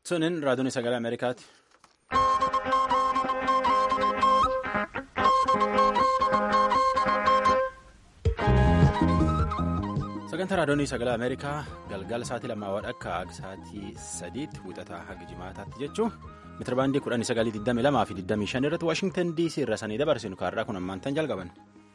Sunin raadiyoon sagalee Ameerikaati. Sagantaa raadiyoon sagalee Ameerikaa galgala sa'aatii lamaa akka sa'aatii sadiitti wixataa haga jimaataatti jechuun meetira baandii kudhanii sagalii digdami lamaa fi digdamii shan irratti Waashingtan DC irra sanii dabarsinu kaarraa kun ammaan tan jalqaban.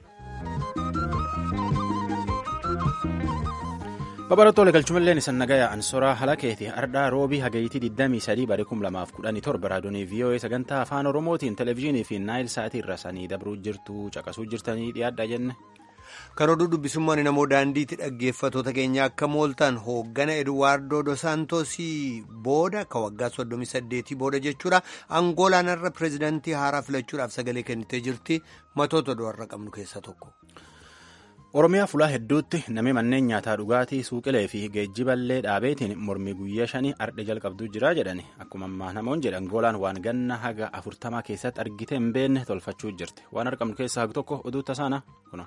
Babalattoota galchumalleen isan nagaya ansoraa halakeeti ardhaa roobii hagayitii 23 barii 2017 raadiyoonii VOA sagantaa afaan oromootiin televezyiinii fi naayil sa'aatii irra sanii dabruu jirtu caqasuu jirtanii dhiyaadha jenne. Kan oduu dubbisummaan namoo daandiitti dhaggeeffatoota keenya akka mooltaan hooggana Eduwaardoo Dosaantoosii booda ka waggaa 38 booda jechuudha. Angoolaan irra pireezidaantii haaraa filachuudhaaf sagalee kennitee jirti. Matoota du'arra qabnu keessaa tokko. Oromiyaa fulaa hedduutti namni manneen nyaataa dhugaatii suuqilee fi geejjiballee dhaabeetiin mormii guyyaa shanii ardhe jalqabduu jira jedhani akkuma ammaa namoonni jedhan Angoolaan waan ganna haga afurtamaa keessatti argite hin beekne tolfachuu jirti waan argamnu keessaa hagu tokko oduu tasaana kuna.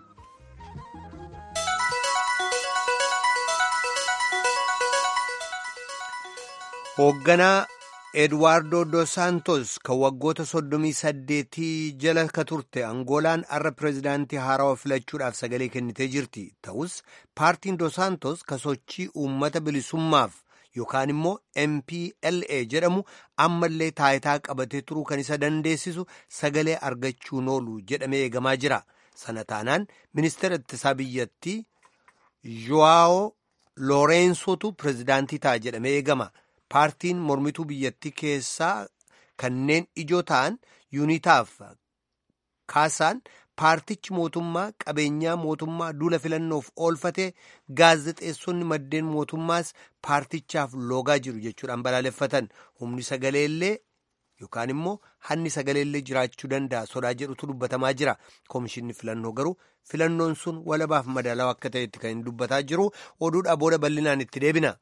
Hoogganaa Eduwaardoo Dos Santos kan waggoota soddomii saddeetii jala ka turte Angoolaan har'a pireezidaantii haarawaa filachuudhaaf sagalee kennitee jirti. Ta'us paartiin Dos Santos ka sochii uummata bilisummaaf yookaan immoo MPLA jedhamu ammallee taayitaa qabatee turuu kan isa dandeessisu sagalee argachuun oolu jedhamee eegamaa jira. Sana taanaan ministeera ittisaa biyyattii Joao Looreensotu pireezidaantii ta'a jedhamee eegama. Paartiin mormituu biyyattii keessaa kanneen ijoo ta'an yuunitaaf kaasaan paartichi mootummaa qabeenyaa mootummaa duula filannoof oolfatee gaazexeessonni maddeen mootummaas paartichaaf loogaa jiru jechuudhaan balaaleffatan humni sagaleellee yookaan immoo hanni sagaleellee jiraachuu danda'a sodaa jedhutu dubbatamaa jira koomishinni filannoo garuu filannoon sun walabaaf madaalawaa akka ta'etti kan hin dubbataa jiru oduudhaa booda bal'inaan itti deebina.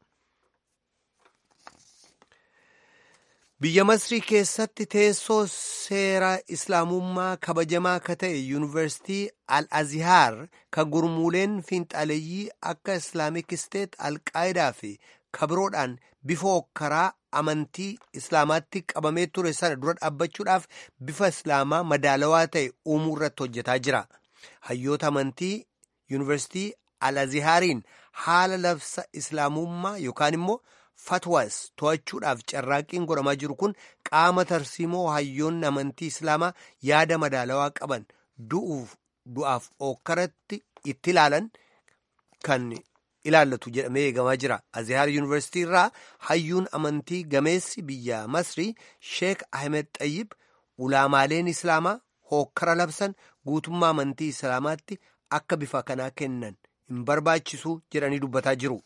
Biyya Masrii keessatti teessoo seera islaamummaa kabajamaa ka ta'e yuunivarsiitii Al-Azhar ka gurmuuleen fiinxaleeyyii akka Islaamik Isteet Al-Qaayidaa fi kabiroodhaan bifa hokkaraa amantii islaamaatti qabamee ture sana dura dhaabbachuudhaaf bifa islaamaa madaalawaa ta'e uumuu irratti hojjetaa jira. Hayyoota amantii yuunivarsiitii Al-Azhariin haala labsa islaamummaa yookaan immoo fatwas to'achuudhaaf carraaqqiin godhamaa jiru kun qaama tarsiimoo hayyoonni amantii islaamaa yaada madaalawaa qaban du'aaf okkaratti itti ilaalan kan ilaallatu jedhamee eegamaa jira. Azhaar yuunivarsiitii irraa hayyuun amantii gameessi biyya Masrii Sheek Ahmed Xayyib ulaamaaleen islaamaa hokkara labsan guutummaa amantii islaamaatti akka bifa kanaa kennan hin barbaachisu jedhanii dubbataa jiru.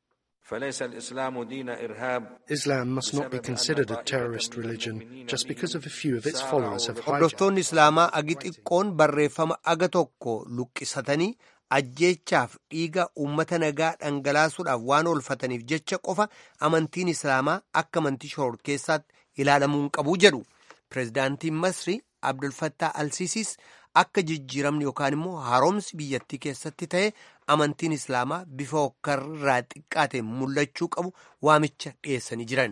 Islam must not be considered a terrorist religion just because of a few of its followers have hijacked. Hordoftoonni Islaamaa agi xiqqoon barreeffama aga tokko luqqisatanii ajjeechaaf dhiiga uummata nagaa dhangalaasuudhaaf waan oolfataniif jecha qofa amantiin Islaamaa akka amantii shororkeessaatti ilaalamuu hin qabu jedhu. Pireezidaantiin Masrii Abdulfattah Alsiisiis akka jijjiiramni yookaan immoo haaromsi biyyattii keessatti ta'e amantiin islaamaa bifa hokkarraa xiqqaate mul'achuu qabu waamicha dhiyeessanii jiran.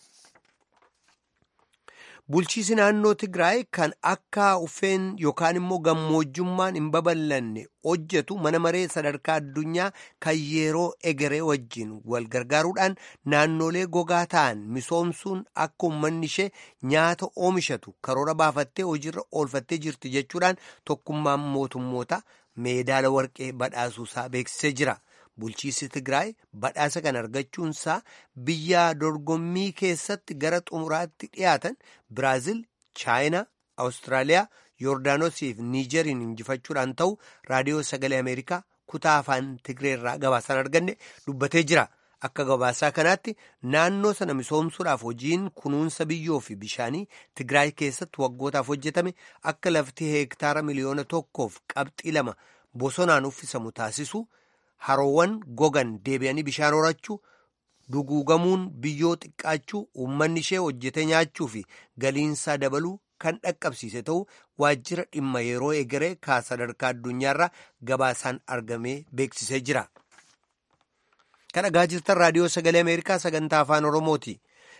Bulchiisi naannoo Tigraay kan akka uffeen yookaan immoo gammoojjummaan hin babal'anne hojjetu mana maree sadarkaa addunyaa kan yeroo egeree wajjin wal gargaaruudhaan naannolee gogaa ta'an misoomsuun akka uummanni ishee nyaata oomishatu karoora baafattee hojiirra oolfattee jirti jechuudhaan tokkummaan mootummoota meedaala warqee badhaasuusaa beeksisee jira. Bulchiisi Tigraay badhaasa kan argachuunsaa biyya dorgommii keessatti gara xumuraatti dhiyaatan Biraazil, Chaayinaa, Awustiraaliyaa, Yoordaanosii fi Niijeriin injifachuudhaan ta'u raadiyoo sagalee Ameerikaa kutaa afaan Tigreerraa gabaasaan arganne dubbatee jira. Akka gabaasaa kanaatti naannoo sana misoomsuudhaaf hojiin kunuunsa biyyoo fi bishaanii Tigraay keessatti waggootaaf hojjetame akka lafti heektaara miliyoona tokkoof qabxii lama bosonaan uffisamu taasisu. Haroowwan gogan deebi'anii bishaan horachuu duguugamuun biyyoo xiqqaachuu uummanni ishee hojjetee nyaachuu fi galiinsaa dabaluu kan dhaqqabsiise ta'uu waajjira dhimma yeroo egeree kaa sadarkaa addunyaarraa gabaasaan argamee beeksisee jira. Kan dhagaa jirtan raadiyoo sagalee Ameerikaa sagantaa afaan Oromooti.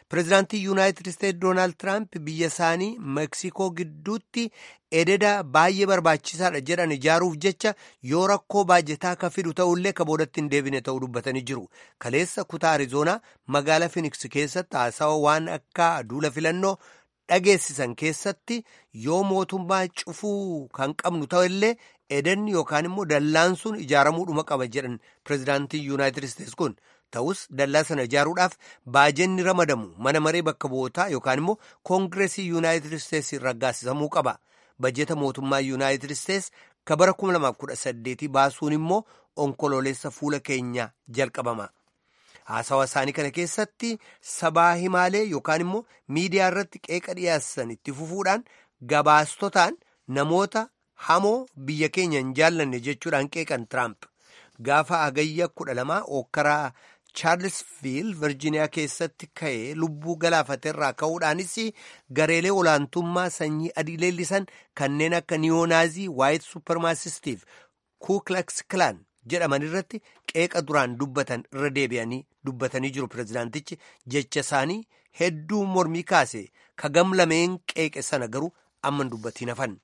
pireezidaantii yuunaayitid isteetsi doonaald tiraamp biyya isaanii meeksikoo gidduutti ededa baay'ee barbaachisaadha jedhan ijaaruuf jecha yoo rakkoo baajetaa ka fidu ta'ullee ka boodatti hin deebine ta'uu dubbatanii jiru kaleessa kutaa arizoonaa magaalaa finiks keessatti haasawa waan akka duula filannoo dhageessisan keessatti yoo mootummaa cufuu kan qabnu ta'ellee edenni yookaan immoo dallaan sun ijaaramuudhuma qaba jedhan pireezidaantii yuunaayitid isteetsi kun ta'us dallaa sana ijaaruudhaaf baajenni ramadamu mana maree bakka bu'ootaa yookaan immoo koongireesii yuunaayitid isteetsi raggaasisamuu qaba bajeta mootummaa yuunaayitid isteetsi ka bara 2018 baasuun immoo onkoloolessa fuula keenya jalqabama. haasawa isaanii kana keessatti sabaa himaalee yookaan immoo miidiyaa irratti qeeqa dhiyeessan itti fufuudhaan gabaastotaan namoota hamoo biyya keenya hin jaallanne jechuudhaan qeeqan tiraamp gaafa agayya kudha lamaa okkaraa chaarlsviil virjiiniyaa keessatti ka'ee lubbuu galaafateerraa ka'uudhaanis gareelee olaantummaa sanyii adii leellisan kanneen akka niyonaazii waayit suppermaasistiif kuuklaks kilaan jedhaman irratti qeeqa duraan dubbatan irra deebi'anii dubbatanii jiru pireezidaantichi jecha isaanii hedduu mormii kaase ka gam lameen qeeqe sana garuu amman dubbatiin hafan.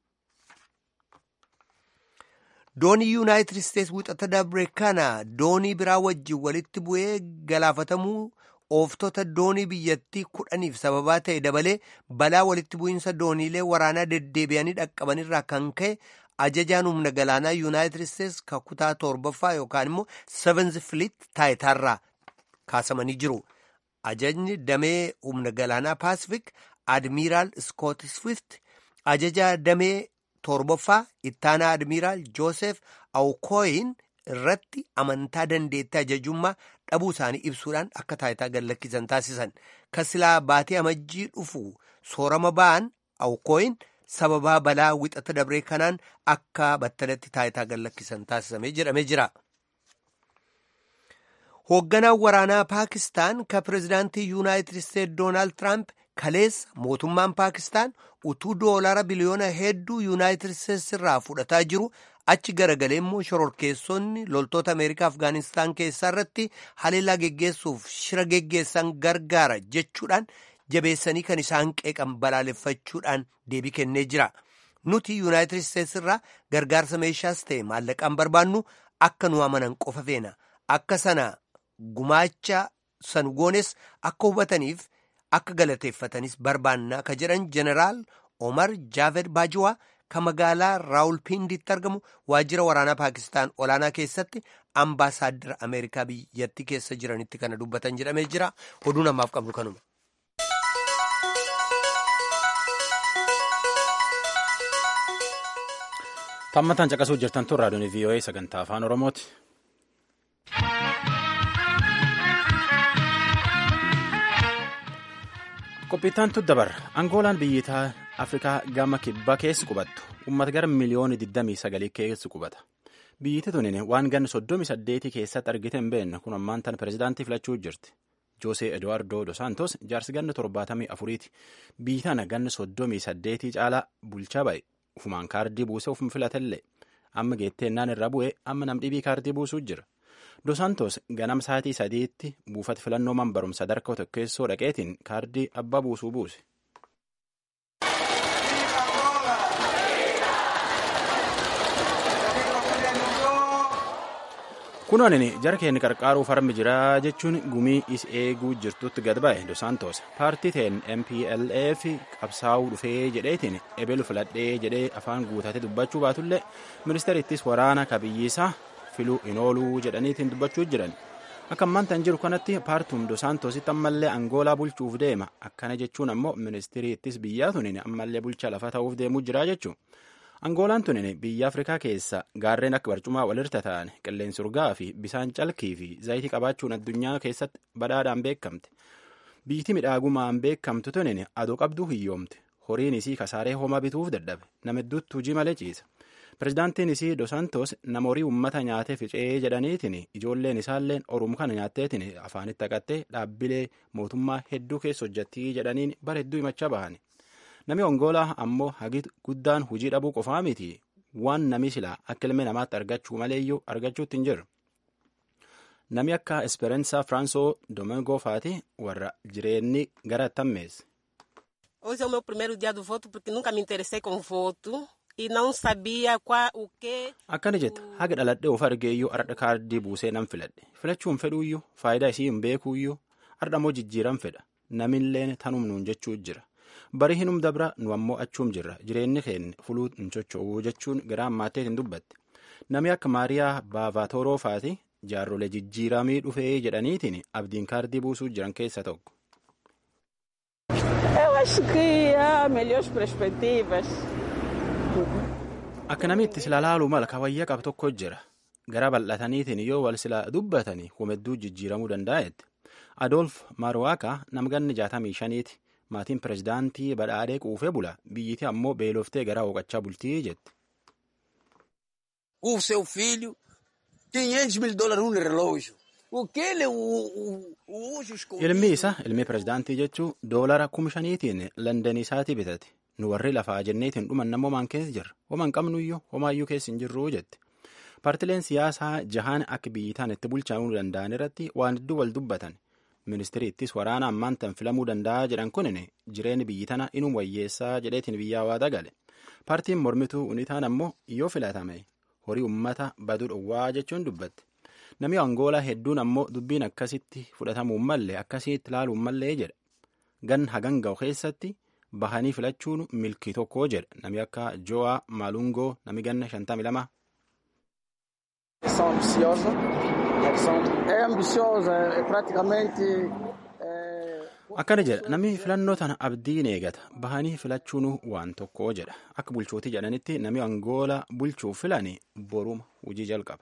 doonii yuunaayitid isteetsi wixata dabre kana doonii biraa wajjin walitti bu'ee galaafatamuu ooftota doonii biyyattii kudhaniif sababaa ta'e dabalee balaa walitti bu'iinsa dooniilee waraanaa deddeebi'anii dhaqqabanirraa kan ka'e ajajaan humna galaanaa yuunaayitid isteetsi ka kutaa torbaffaa yookaan immoo seventh fleet taayitaarraa kaasamanii jiru ajajni damee humna galaanaa paasifik admiiraal skoot swift ajajaa damee torbaffaa ittaanaa admiiraal joosef awukooyin irratti amantaa dandeettii ajajummaa dhabuu isaanii ibsuudhaan akka taayitaa gallakkisan taasisan kasilaa baatee amajjii dhufu soorama ba'an awukooyin sababaa balaa wixata dabree kanaan akka battalatti taayitaa gallakkisan taasisamee jedhamee jira. hoogganaan waraanaa paakistaan ka pireezidaantii yuunaayitid isteetsi doonaald tiraamp kaleessa mootummaan paakistaan utuu doolaara biliyoona hedduu yuunaayitid isteetsi irraa fudhataa jiru achi garagalee immoo shororkeessonni loltoota ameerikaa afgaanistaan keessaa irratti haleellaa geggeessuuf shira geggeessan gargaara jechuudhaan jabeessanii kan isaan qeeqan balaaleffachuudhaan deebii kennee jira nuti yuunaayitid isteetsi irraa gargaarsa meeshaas ta'e maallaqaan barbaannu akka nu amanan qofa feena akka sana gumaacha san goones akka hubataniif akka galateeffatanis barbaannaa ka jedhan jeneraal omar jaaved baajiwaa ka magaalaa raawulpiindiitti argamu waajjira waraanaa paakistaan olaanaa keessatti ambaasaaddara ameerikaa biyyattii keessa jiranitti kana dubbatan jedhamee jira oduu namaaf qabnu kanuma. tammataan caqasuu jirtan tun raadiyoon vii'oo'ee sagantaa afaan oromooti. qophiittaan dabar angoolaan biyyitaa afrikaa gama kibbaa keessi qubattu uummata gara miliyoona 29 keessi qubata biyyiti tunin waan ganna 38 keessatti argite hin beekne kun ammaan tan pireezidaantii filachuu jirti joosee eduwaardoo dos santos jaarsi ganna 74ti biyyi tana ganna 38 caalaa bulchaa ba'e ufumaan kaardii buusee ufuma filatellee amma geetteennaan irra bu'ee amma namdhibii kaardii buusuu jira. Dos Santos ganam sa'aatii sadiitti buufata filannoo man barumsa sadarkaa tokkeessoo dhaqeetiin kaardii abbaa buusuu buuse. kunoon jara keenya qarqaaruuf harmi jiraa jechuun gumii is eeguu jirtutti gad ba'e dos santos paartii ta'een mplf qabsaa'uu dhufee jedheetiin ebelu filadhee jedhee afaan guutatee dubbachuu baatullee ministeerittis waraana kabiyyiisaa filuu hin ooluu jedhaniitiin dubbachuu jiran akka ammaan tan jiru kanatti paartuun dos santositti ammallee angoolaa bulchuuf deema akkana jechuun ammoo ministeeriittis biyyaa tunin ammallee bulchaa lafa ta'uuf deemuu jira jechuun. angoolaan tunin biyya afrikaa keessa gaarreen akka barcumaa walirra ta'an qilleensi urgaa fi bisaan calkii fi zayitii qabaachuun addunyaa keessatti badhaadhaan beekamte biyyiti midhaagumaan beekamtu tunin adoo qabduu hiyyoomte horiin isii kasaaree homaa bituuf dadhabe nama hedduutti hujii malee ciisa pirezidaantiin isii dosantos nama horii uummata nyaatee ficee jedhaniitiin ijoolleen isaalleen orum kana nyaatteetiin afaanitti haqattee dhaabbilee mootummaa hedduu keessa hojjattii jedhaniin bara hedduu himachaa bahani. Nami Angoolaa ammoo hagi guddaan hujii dhabuu qofaa miti waan nami silaa akka ilmi namaatti argachuu maleeyyuu argachuutti hin jiru. Nami akka Esperanza Franco Domingo faati warra jireenyi gara tammeesse. Hoje é o meu primeiro dia do voto porque nunca me interessei com voto e não sabia qual o que. Akkana jetta haga dhaladhee of argeeyyuu ardha kaardii buusee nan filadhe filachuun fedhuuyyuu faayidaa isii hin beekuuyyuu ardhamoo jijjiiran fedha namilleen tanum nuun jechuu jira bari hinum dabra nu ammoo achuum jirra jireenyi keenya fuluu hin socho'uu jechuun gara ammaatteet hin dubbatte nami akka maariyaa baavaatoroo faati jaarrolee jijjiiramii dhufee jedhaniitiin abdiin kaardii buusuu jiran keessa tokko. Eu acho que há melhores perspectivas. Akka namni itti sila laaluu mala kawayyaa qabu tokko jira. Gara bal'ataniitiin yoo wal sila dubbatanii humedduu jijjiiramuu danda'etti. Adolf Marwaaka namganni jaatamii shaniiti. Maatiin pirezidaantii badhaadhee quufee bula. Biyyiti ammoo beeloftee gara hooqachaa bultii jetti. O seu filho, 500 mil dólares no relógio. O que ele usa os Ilmi isa ilmi pirezidaantii jechuun doolara kuma shaniitiin London isaatii bitate. Nu warri lafaa jenneetiin dhuman namoo maan keessa jirra. Homaan qabnuyyuu homaayyuu keessa hin jirru jette. Paartileen siyaasaa jahaan akka biyyitaan itti bulchaa'uu danda'an irratti waan hedduu wal dubbatan. Ministiriittis waraana ammaan tan filamuu danda'a jedhan kunin jireenya biyyi tana inuu wayyeessaa jedheetiin biyyaa waa dagale. Paartiin mormituu unitaan ammoo yoo filatame horii uummata baduu dhowwaa jechuun dubbatte. Namni Angoolaa hedduun ammoo dubbiin akkasitti fudhatamuu mallee akkasitti ilaaluu mallee jedha. Gan hagan ga'u keessatti bahanii filachuun milkii tokko jedha. Nami akka Jo'a Malungoo nami ganna shantamii lama. São ambiciosa, é ambiciosa, é praticamente Akkana jedha namni filannoo tana abdiin eegata bahanii filachuun waan tokko jedha akka bulchootii jedhanitti namni Angoolaa bulchuuf filan boruma hojii jalqaba.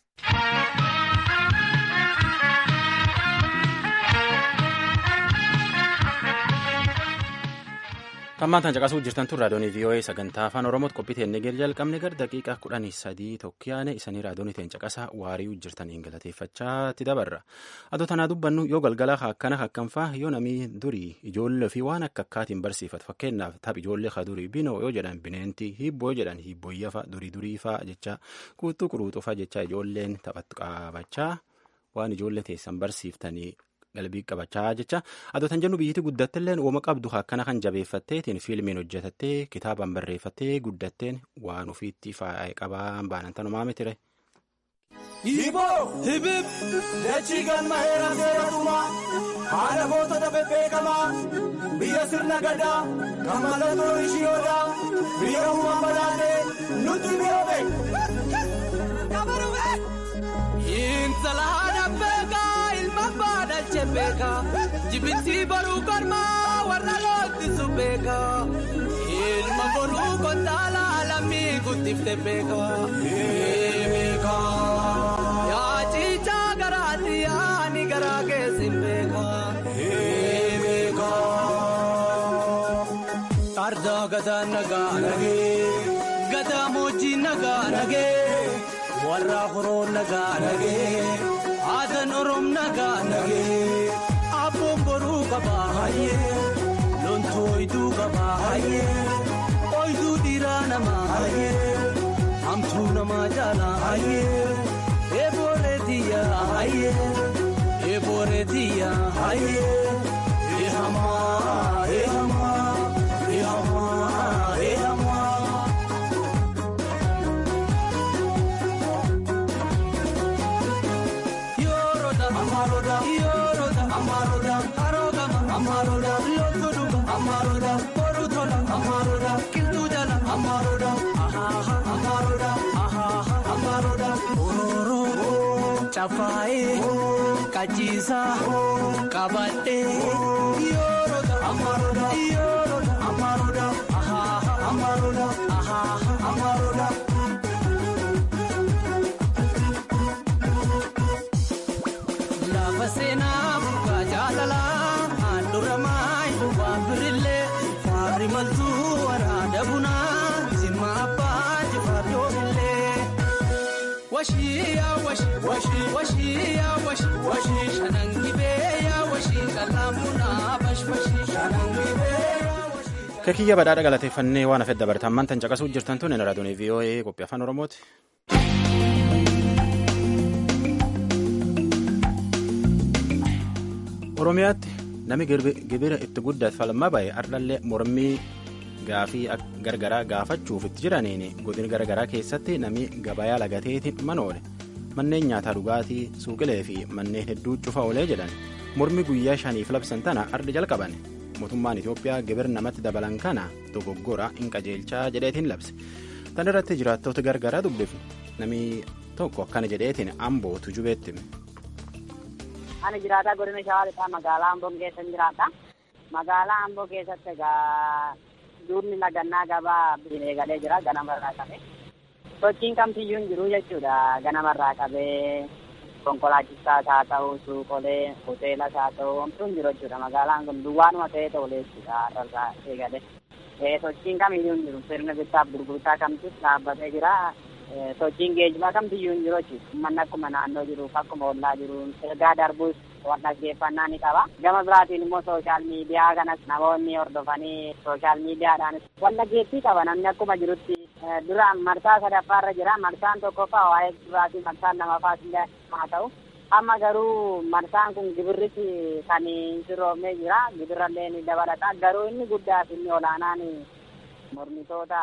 Kammaan tan caqasuu jirtan tun raadiyoonii VOA sagantaa afaan Oromooti qophii teennee gadi jalqabne gara daqiiqaa kudhanii sadii tokkiyaane isanii raadiyoonii teen caqasaa waarii jirtaniin galateeffachaatti dabarra. Adoo tanaa dubbannu yoo galgala akkana akkanfaa yoo namii durii ijoollee fi waan akka akkaatiin barsiifatu fakkeenyaaf taph ijoollee ka durii binoo yoo jedhan bineentii hibboo jedhan hibbooyyafa durii duriifaa jecha kuutuu quruuxufa jecha ijoolleen taphatu qabachaa waan ijoollee teessan barsiiftanii qalbii qabachaa jecha adootan jennu biyyatti guddatteilleen uuma qabdu akkana kan jabeeffatteetiin fiilmiin hojjetattee kitaabaan barreeffattee guddatteen waan ofiitti faayee qabaan baanan tanumaa mitire. Hiboo hibib dachii galma heeraa seeratumaa haala gootota bebbeekamaa biyya sirna gadaa kan mallattoo ishiyoodaa biyya uumaan badhaatee nutti mi'oobe. Intala haadha beekaa ilma baadhache beekaa jibbitti baruu kormaa warra loottisu beekaa ilma boruu kontaala lammii guddifte beekaa. Yaa ciichaa garaatti yaani garaa keessin beekaa. Ardaa gataa nagaa nagee gataa moojjii nagaa nagee. warra horoo nagaa nagee aadan oroom nagaa nagee abboon boruu qabaa hayyee lontoo oyiduu qabaa hayyee oyiduu dhiiraa namaa hayyee hamtuu namaa jaalaa hayyee eebooree tiyyaa hayyee eebooree tiyyaa hayyee eehamaa eehamaa eehamaa eehamaa. Amaroda, Yoroda, Amaroda, Harogama, Amaroda, Lotuduga, Amaroda, Porutola, Amaroda, Kiltujala, Amaroda, Ahaha, Amaroda, Ahaha, Amaroda, Ororo, Chafae, Kachisa, Kabate, Yoroda, Amaroda, Yoroda, Amaroda, Ahaha, Amaroda, Ahaha, Amaroda. seenaa bukaa jaalalaa handuramaa waan birillee faarri maltuu waraana bunaa zimma abbaa jifaatoobillee. Washii yaa washii washii washii yaa washii washii shanan gibee yaa washii qalaamunaa bashbashii shanan gibee. Kakiyya badhaadha galateeffannee waan hafedda baratan mantan caqasuu jirtan tun raadiyoonii VOA qophii afaan Oromooti. oromiyaatti nami gibira itti guddate falmaa bahe ardhallee mormii gaafii gargaraa gaafachuuf itti jiraniin godina garagaraa keessatti nami gabayaa lagateeti manoole manneen nyaataa dhugaatii suuqilee fi manneen hedduu cufa oolee jedhan mormi guyyaa shaniif labsan tana ardi jalqaban mootummaan itiyoophiyaa gibir namatti dabalan kana dogoggora hin qajeelchaa jedheetiin labse tan irratti jiraattoota gargaraa dubbifu nami tokko akkana jedheetiin ambootu jubeetti Ani jiraataa godina shawaa lixaa magaalaa Amboo keessa jiraata. Magaalaa Amboo keessatti egaa duudni lagannaa gabaa eegalee jira ganamarraa qabee. Sochiin kamtiyyuu hin jiru jechuudha ganamarraa qabee konkolaachisaas haa ta'u suuqolee hoteelas haa ta'u homtuu hin jiru jechuudha magaalaan kun duwwaanuma ta'ee ta'ulee jechuudha har'arraa eegalee. Sochiin kamiyyuu hin jiru sirna bittaaf gurgurtaa kamtus dhaabbatee jira. sochiin geejjibaa kamtiyyuu hin jiru jechuudha. Uummanni akkuma naannoo jiruuf akkuma ollaa jiru ergaa darbuus waan dhaggeeffannaa ni qaba. Gama biraatiin immoo sooshaal miidiyaa kanas namoonni hordofanii sooshaal miidiyaadhaan waan dhaggeettii qaba namni akkuma jirutti dura marsaa sadaffaarra jira marsaan tokkoffaa waa'ee duraatii marsaan lamaffaas illee haa ta'u. Amma garuu marsaan kun gibirriti kan sirroomee jira gibirrallee ni dabalata garuu inni guddaa fi inni olaanaan mormitoota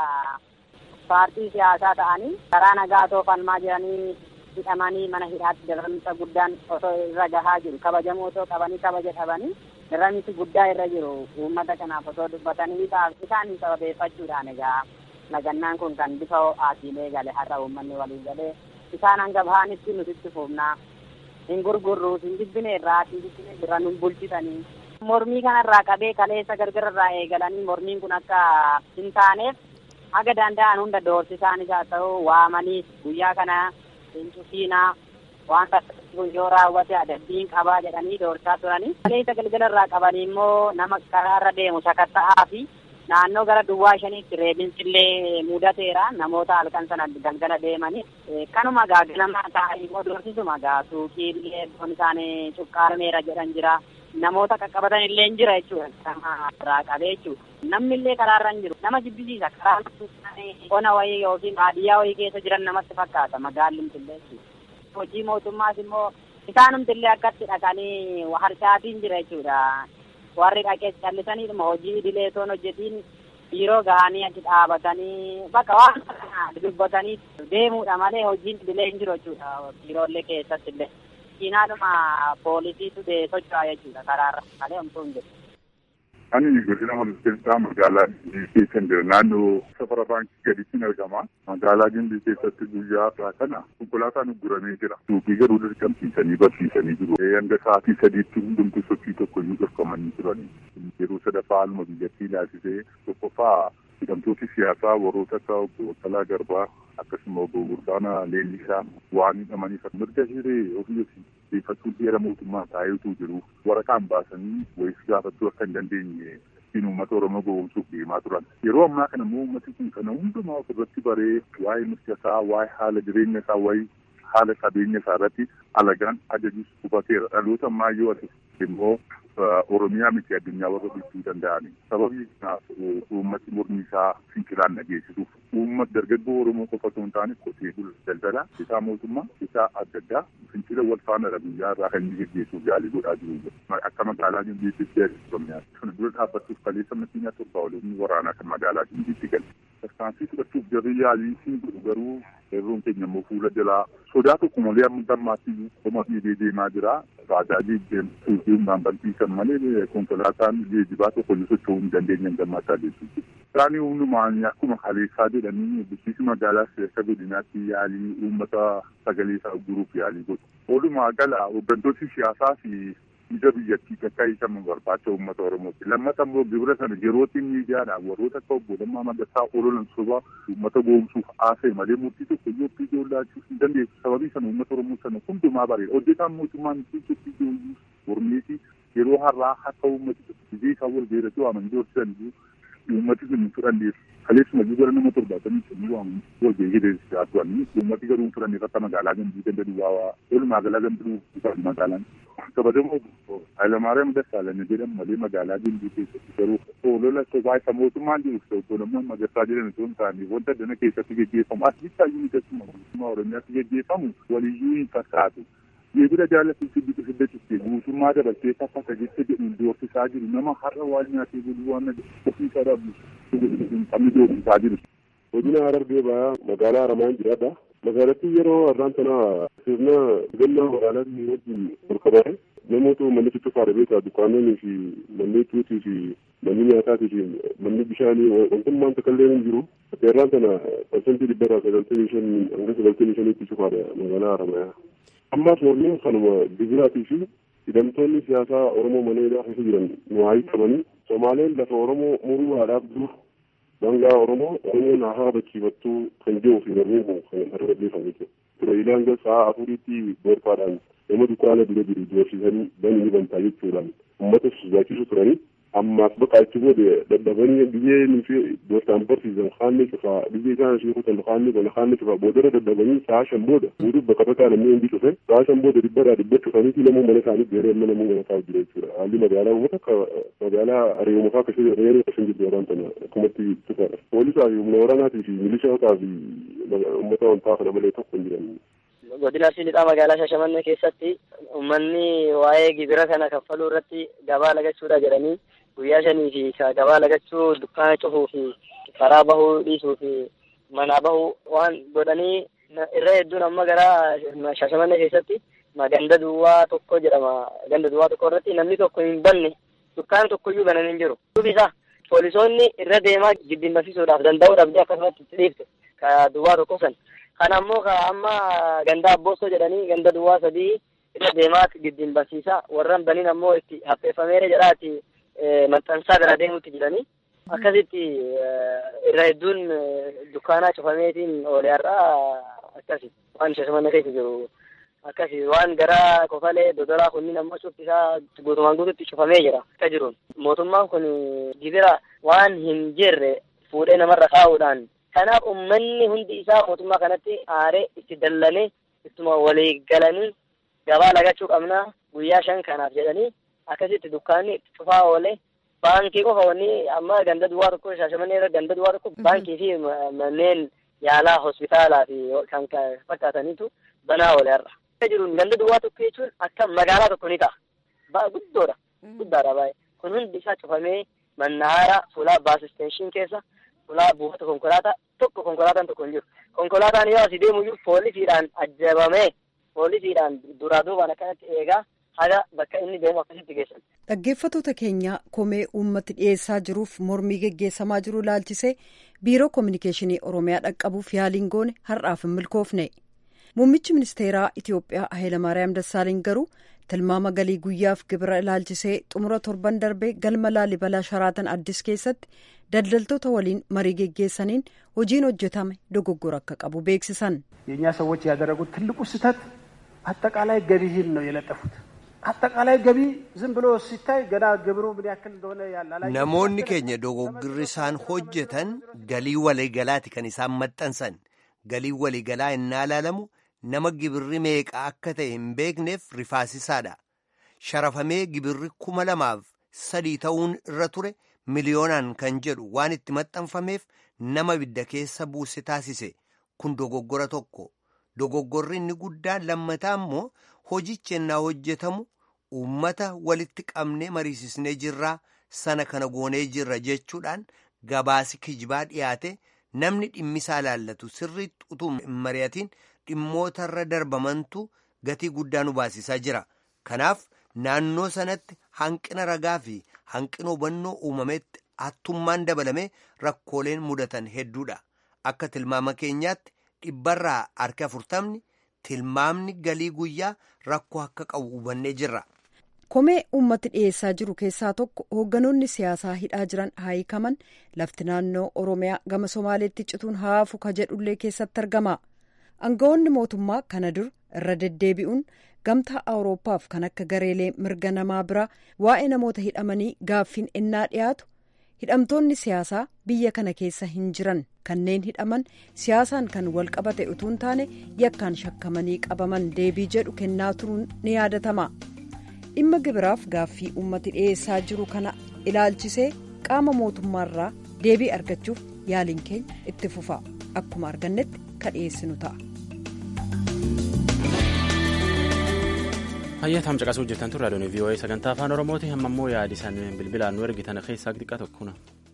paartii siyaasaa ta'anii karaa nagaa toofalmaa jiranii hidhamanii mana hidhaatti darramisa guddaan osoo irra gahaa jiru kabajamuu osoo qabanii kabaja dhabanii darramisi guddaa irra jiru uummata kanaaf osoo dubbatanii isaan sababeeffachuudhaan egaa lagannaan kun kan bifa ho'aatiilee gale har'a uummanni walii galee isaan hanga bahanitti nutitti fuufnaa hin gurgurruus hin jibbine irraa hin jibbine irra nun bulchitanii mormii kanarraa qabee kaleessa gargararraa eegalanii mormiin kun akka hin taaneef haga danda'an hunda doorsisaanis haa ta'u waamanii guyyaa kana hin cufiinaa waan kun yoo raawwate adabbiin qabaa jedhanii doorsaa turanii. Kaleessa galgala irraa qabanii immoo nama karaarra deemu sakatta'aa fi naannoo gara duwwaa shaniitti reebinsillee mudateera namoota halkan sana galgala deemanii. Kanuma gaa ganamaa ta'anii immoo doorsisuma gaa suuqiillee foon isaanii cuqqaarameera jedhan jira. namoota qaqqabatan illee hin jira jechuudha nama irraa qabee jechuudha namni illee karaarra hin jiru nama jibbisiisa karaa qona wayii yookiin baadiyyaa wayii keessa jiran namatti fakkaata magaalumti illee jechuudha hojii mootummaas immoo isaanumti illee akkatti dhaqanii harcaatiin jira jechuudha warri dhaqees callisaniidhuma hojii idilee toon hojjetiin biiroo gahanii achi dhaabatanii bakka waan dubbatanii deemuudha malee hojiin idilee hin jiru jechuudha biiroolee keessatti illee. Kiinaadhuma poolisiitu socho'aa jechuudha karaarra malee homtuu hin jiru. Ani godina Holomseensaa magaalaa Gimbii keessa jira. Naannoo safara baankii gadiitiin argama. Magaalaa Gimbii keessatti guyyaa irraa kana konkolaataan ugguramee jira. Suuqii garuu dirqamsiisanii barsiisanii jiru. Hanga sa'aatii sadiitti hundumtuu sochii tokko iyyuu dhorkamanii turani. Yeroo sadaffaa haaluma biyyattii ilaalchisee tokkoffaa hidhamtooti siyaasaa warroota akka obbo Baqqalaa Garbaa akkasuma obbo Burdaana Leellisaa waan hidhamaniif mirga hiree ofii xiyyeeffachuun seera mootummaa taa'eetu jiru waraqaan baasanii wayis gaafachuu akka hin dandeenye ittiin uummata Oromoo gowwoomsuuf deemaa turan. Yeroo ammaa kana immoo uummati kun kana hundumaa ofirratti baree waa'ee mirga isaa, waa'ee haala jireenya isaa, waa'ee haala qabeenya isaa irratti alagaan ajajus hubateera. Dhaloota ammaa yoo ati immoo Oromiyaa miti addunyaa warra bulchuu danda'ani. Sababii kanaaf uummati mormi isaa fincilaan dhageessisuuf uummata dargaggoo Oromoo qofa osoo hin taane qotee bula daldala isaa mootummaa isaa adda addaa fincila wal faana guyyaa irraa kan inni geggeessuuf yaalii godhaa jiru. Akka magaalaa Gimbiitti Oromiyaa. Kana dura dhaabbachuuf kaleessa makiinaa torba waliin waraanaa kan magaalaa Gimbiitti galte. Tarkaanfii fudhachuuf jarri yaalii siin godhu garuu yerroon keenya immoo fuula jalaa sodaa tokko malee amma dammaatti qoma fiigee deemaa jira. Baajaajii deemtuu humnaan balfiisan malee konkolaataan geejibaa tokko iyyuu socho'uu hin dandeenye gammachaa jechuudha. Isaanii hundumaan akkuma kaleessaa jedhanii bulchiinsi magaalaa akka godinaatti yaalii uummata sagalee isaa guruuf yaalii godhu. Walumaa gala hooggantoonni siyaasaa fi ija biyyattii akka hiikaman barbaacha uummata Oromooti. Lammata immoo gibira sana yerootti miidiyaadhaan warroota akka obbo Lammaa Magarsaa ololan soba uummata goomsuuf haasa'e malee murtii tokko iyyuu iddoo laachuu hin dandeessu. Sababii sana uummata Oromoo sana hundumaa bareeda. Hojjetaan mootummaan iddoo iddoo mormiiti yeroo har'aa akka uummati biyya isaa wal beeratu waaman doorsisan uummati sun fudhanneef kaleessuma gara nama torbaatamii sanii waaman wal beekideessisaa turanii uummati garuu fudhanneef akka magaalaa gandii ganda duwwaa walumaa galaa gandii magaalaan kabajamoo Hayilamaariyaam Dassaalany jedhamu malee magaalaa Gimbii keessatti garuu olola sobaa isa mootummaan jiru obbo Lammaa Magarsaa jedhan osoo hin taane wanta dana keessatti geggeeffamu as bittaayyuu ni keessuma mootummaa Oromiyaatti geggeeffamu waliyyuu hin fakkaatu. Geejjiba jaallattuu fi biqiltuu hiddachiistee guutummaa dabaltee takka tajaajila jedhu doorsisaa jiru nama har'a waan nyaatee buluu waan ofiisaa dhabu qabni doorsisaa jiru. Godina Harargee ba'aa magaalaa Haramaan jiraadha. Magaalattii yeroo har'aan tana sirna gannaa magaalaatii wajjin burqabare namoota manni tuttuqaa dhabeetaa dukkaanonni fi manni tuutii fi manni nyaataatii fi manni bishaanii wantummaan takkallee hin jiru. Seerraan tana parsantii dhibbarraa sagaltamii shan hanga sagaltamii shaniitti cufaadha magaalaa Haramayaa. Ammaas mormiin kanuma gibiraatii fi hidhamtoonni siyaasaa Oromoo mana hidhaa keessa jiran nu haa hiikamanii Somaaleen lafa Oromoo muruu haadhaaf dur daangaa Oromoo Oromoon haa habachiifattuu kan jiru fi mormiin kun kan irra gaggeeffamu jechuudha. Ture hanga sa'a afuriitti gorfaadhaan nama dukkaana dura jiru doorsisanii bani ni bantaa jechuudhaan uummata sodaachisu turanii ammaaf bakka achi booda dadhabanii biyyee nufi doortaan barsiisan haanni cufaa biyyee isaan ishee kutan haanni kana haanni cufaa boodara dadhabanii sa'a shan booda guutuuf bakka bakkaa namni hundi cufe sa'a shan booda dhibbarraa dhibba cufaniiti namuu mana isaanii geeree amma namuu mana isaa jira jechuudha haalli magaalaa uummata akka magaalaa ari'uma fa'aa akkasii reeree akkasii jirtu waan tana akkumatti cufaadha poolisaa fi humna waraanaatii fi milishootaa fi uummata wantaa kana malee tokko hin jiran. godina Siilixaa magaalaa Shashamannee keessatti uummanni waa'ee gibira kana kaffaluu irratti gabaa lagachuudha jedhanii guyyaa shanii fi gabaa lagachuu dukkaana cufuu fi karaa bahuu dhiisuu fi manaa bahuu waan godhanii irra hedduun amma gara Shashamannee keessatti ganda duwwaa tokko jedhama ganda duwwaa tokko irratti namni tokko hin banne dukkaana tokkoyyuu banan hin jiru. Duubisa poolisoonni irra deemaa giddimasiisuudhaaf danda'uu dhabdee akkasumatti itti dhiifte ka duwwaa tokko san. Kana ammoo ka amma ganda abboosoo jedhanii ganda duwwaa sadii irra deemaa giddimasiisa warran baniin ammoo itti hapheeffameera jedhaati maxxansaa bira deemutti jedhanii akkasitti irra hedduun dukkaanaa cufameetiin oole har'aa akkasi waan shashamannee keessa jiru akkasi waan gara kofalee dodolaa kunniin ammoo cuftisaa guutumaan guututti cufamee jira akka jiruun mootummaan kun gibira waan hin jirre fuudhee namarra kaa'uudhaan kanaaf ummanni hundi isaa mootummaa kanatti aaree itti dallanee ittuma walii galanii gabaa lagachuu qabnaa guyyaa shan kanaaf jedhanii akkasitti dukkaanni cufaa oolee baankii qofa wanni amma ganda duwwaa tokko shaashamannee irra ganda duwwaa tokko baankii fi manneen yaalaa hospitaalaa fi kan fakkaataniitu banaa oole har'a. jiruun ganda duwwaa tokko jechuun akka magaalaa tokko ni ta'a. Ba'a guddoodha. Guddaadha baay'ee. Kun hundi isaa cufamee mannaara fuulaa baas isteenshiin keessa fuulaa buufata konkolaataa tokko konkolaataan tokko hin jiru. Konkolaataan yoo asii deemu iyyuu poolisiidhaan ajjabamee poolisiidhaan duraa duubaan akkanatti eegaa haga bakka inni deemu akkasitti geessan. Dhaggeeffattoota keenya komee uummati dhiyeessaa jiruuf mormii geggeessamaa jiru ilaalchisee biiroo koominikeeshinii Oromiyaa dhaqqabuuf yaaliin goone har'aaf hin milkoofne. Muummichi ministeeraa Itiyoophiyaa Hayilamaariyaam Dassaaliny garuu tilmaama galii guyyaaf gibira ilaalchisee xumura torban darbee galma laalibalaa sharaatan addis keessatti daldaltoota waliin marii geggeessaniin hojiin hojjetame dogoggora akka qabu beeksisan. የእኛ ሰዎች ያደረጉት ትልቁ ስህተት አጠቃላይ ገቢህን ነው የለጠፉት። አጠቃላይ ገቢ ዝም ብሎ ሲታይ ገና ግብሩ ምን ያክል እንደሆነ ያላላ namoonni keenya dogoggorri isaan hojjetan galii waliigalaati kan isaan maxxansan galii waliigalaa innaa ilaalamu nama gibirri meeqa akka ta'e hin beekneef rifaasisaadha. Sharafamee gibirri kuma lamaaf sadii ta'uun irra ture miliyoonaan kan jedhu waan itti maxxanfameef nama bidda keessa buuse taasise kun dogoggora tokko. Dogoggorri inni guddaan lammataa immoo hojichi ennaa hojjetamu uummata walitti qabnee mariisisnee jirraa sana kana goonee jirra jechuudhaan gabaasi kijibaa dhiyaate namni dhimmisaa ilaallatu sirriitti utuu hin mari'atiin dhimmootarra darbamantu gatii guddaa nu baasisaa jira. Kanaaf naannoo sanatti hanqina ragaa fi hanqina hubannoo uumametti hattummaan dabalame rakkooleen mudatan hedduudha. Akka tilmaama keenyaatti dhibbarraa harka afurtamni tilmaamni galii guyyaa rakkoo akka qabu hubannee jirra. Komee uummati dhiyeessaa jiru keessaa tokko hoogganoonni siyaasaa hidhaa jiran haa hiikaman lafti naannoo Oromiyaa gama Somaaleetti cituun haafu ka jedhullee keessatti argama. Aangawoonni mootummaa kana dur irra deddeebi'uun gamtaa Awurooppaaf kan akka gareelee mirga namaa biraa waa'ee namoota hidhamanii gaaffiin ennaa dhiyaatu hidhamtoonni siyaasaa biyya kana keessa hin jiran kanneen hidhaman siyaasaan kan wal qabate utuu hin taane yakkaan shakkamanii qabaman deebii jedhu kennaa turuun ni yaadatama. dhimma gibiraaf gaaffii uummati dhiyeessaa jiru kana ilaalchisee qaama mootummaarraa deebii argachuuf yaaliin keenya itti fufa akkuma argannetti ka dhiyeessinu ta'a. Hayyaataam caqasuu jirtan turre adoonii VOA sagantaa afaan Oromooti amma immoo yaadisan bilbilaan nu ergitan keessaa xiqqaa tokkuna.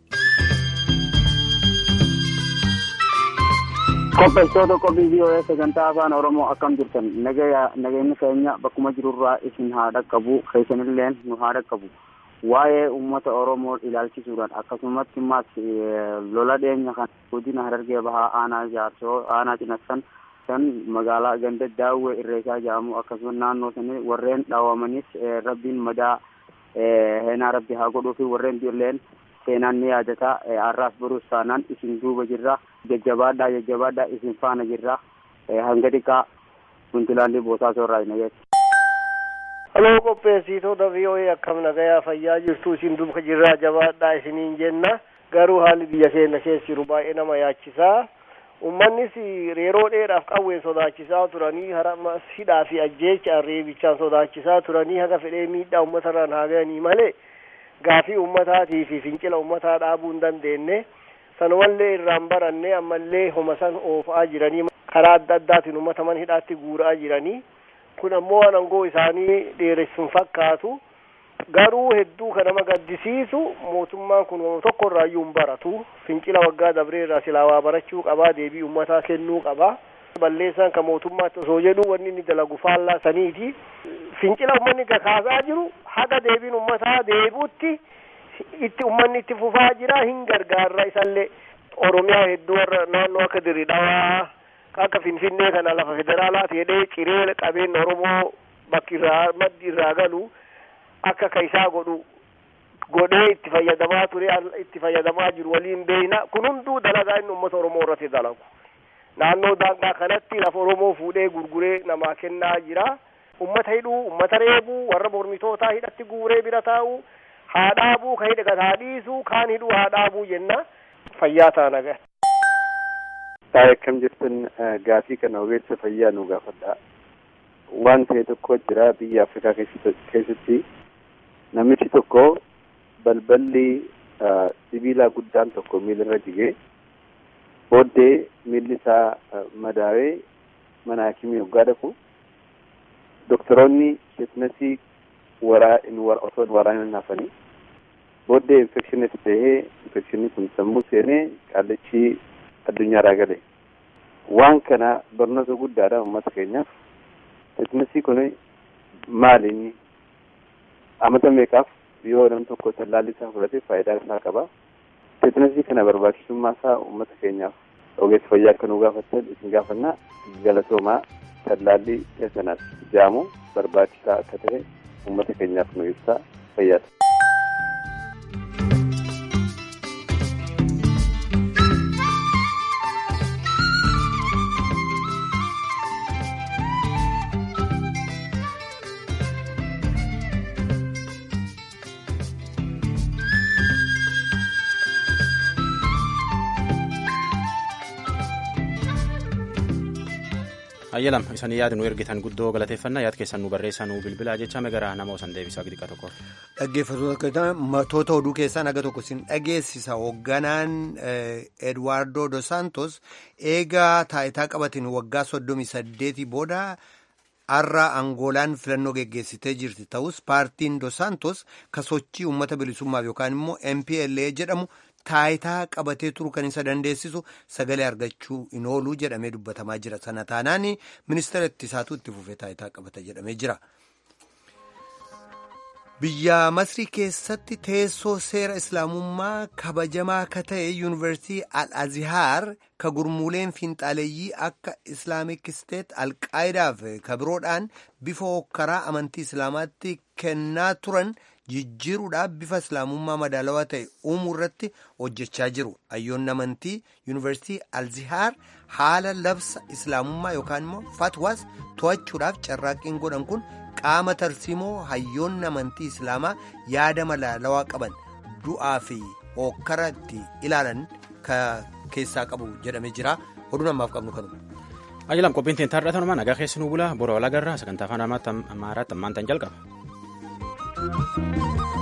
Qopheessitoota qophii VOA sagantaa afaan Oromoo akkam jirtan nageenyi keenya bakkuma jirurraa isin haa dhaqqabu keessanilleen nu haa dhaqqabu. Waa'ee uummata Oromoo ilaalchisuudhaan akkasumatti immas lola dhiyeenya kan godina Harargee Bahaa aanaa Jaarsoo aanaa Cinassan san magaalaa ganda daawwee irreesaa jedhamu akkasumas naannoo sanii warreen dhaawamanis rabbiin madaa heenaa rabbi haa godhuu fi warreen illeen seenaan ni yaadata har'aas boruus taanaan isin duuba jirra jajjabaadhaa jajjabaadhaa isin faana jirra hanga xiqqaa puntilaandii boosaa soorraa hin ageessu. Haloo qopheessitoota VOA akkam nagayaa fayyaa jirtu isin duuba jirraa jabaadhaa isiniin jenna garuu haalli biyya keenya keessa jiru baay'ee nama yaachisaa. Uummannis yeroo dheeraaf qawween sodaachisaa turanii haramas hidhaa fi ajjeecha reebichaan sodaachisaa turanii haga fedhee miidhaa uummatarraan haa ga'anii malee gaafii uummataatii fi fincila uummataa dhaabuu hin dandeenye sanumallee irraan baranne ammallee homa san oofa'aa jiranii karaa adda addaatiin uummata mana hidhaatti guuraa jiranii kun ammoo aangoo isaanii dheeressuun fakkaatu garuu hedduu kan nama gaddisiisu mootummaan kun tokko irraayyuu hin baratu fincila waggaa dabree irraa silaa waa barachuu qabaa deebii uummataa kennuu qabaa balleessaan kan mootummaatti osoo jedhu wanni inni dalagu faallaa saniiti fincila uummanni kaasaa jiru haga deebiin uummataa deebuutti itti uummanni itti fufaa jira hin gargaarra isallee oromiyaa hedduu warra naannoo akka dirri dhawaa akka finfinnee kana lafa federaalaati jedhee ciree qabeenya oromoo bakki irraa maddi irraa galu akka kaisaa godhu godhee itti fayyadamaa ture itti fayyadamaa jiru waliin beeyna kun hunduu dalagaa inni uummata oromoo irratti dalagu naannoo daangaa kanatti lafa oromoo fuudhee gurguree namaa kennaa jira ummata hidhuu ummata reebuu warra mormitootaa hidhatti guuree bira taa'u haa dhaabuu ka hidhe haa dhiisuu kaan hidhuu haa dhaabuu jenna fayyaa taana gahe. Taa'ee akkam jirtan gaafii kana ogeessa fayyaa nu gaafadha. Waan ta'e tokko jira biyya Afrikaa keessatti namichi tokko balballi sibiilaa guddaan tokko miilarra jigee booddee miilli isaa madaawee mana hakimii hoggaa dhaqu doktoroonni teetnasii waraa osoo hin waraanin hafanii booddee infekshinii itti ta'ee infekshinii kun sammuu seenee qaallichi addunyaarraa gale waan kana barnoota guddaadha uummata keenyaaf teetnasii kun maali inni amata meeqaaf yoo nam tokko tallaalli isaa fudhate faayidaa isaa qaba teetnasii kana barbaachisummaa isaa uummata keenyaaf ogeessa fayyaa akka nu gaafattan isin gaafannaa galatoomaa tallaalli teessanaaf jaamu barbaachisaa akka ta'e uummata keenyaaf nu ibsaa fayyaata. ayyalam isan yaada nu ergitan guddoo galateeffannaa yaad keessan nu barreessaa nu bilbilaa jecha megaraa nama osan deebisaa xiqqaa tokko. Dhaggeeffattoota matoota oduu keessaa naga tokko sin dhageessisa hoogganaan Edwaardo Dos Santos eegaa taayitaa qabatin waggaa soddomii saddeetii booda har'a Angoolaan filannoo geggeessitee jirti ta'us paartiin Dos Santos kasochii uummata bilisummaaf yookaan immoo MPLA jedhamu taayitaa qabatee turu kan isa dandeessisu sagalee argachuu hin oolu jedhamee dubbatamaa jira sana taanaan ministeera ittisaatu itti fufee taayitaa qabata jedhamee jira. biyya masrii keessatti teessoo seera islaamummaa kabajamaa ka ta'e yuunivarsiitii al-azhaar ka gurmuuleen fiinxaaleeyyii akka islaamik isteet alqaayidaaf ka biroodhaan bifa hokkaraa amantii islaamaatti kennaa turan jijjiiruudhaaf bifa islaamummaa madaalawaa ta'e uumuu irratti hojjechaa jiru hayyoonni amantii yuunivarsiitii al-azhaar haala labsa islaamummaa yookaan immoo fatwaas to'achuudhaaf carraaqqiin godhan kun qaama tarsiimoo hayyoonni amantii islaamaa yaada madaalawaa qaban du'aa fi hokkara itti ilaalan keessaa qabu jedhamee jira oduu namaaf qabnu kanuma. Ajalam qophiin tiin taarratanumaa nagaa keessanuu bulaa bora walagarraa sagantaa afaan amaaraatti ammaan tan jalqaba.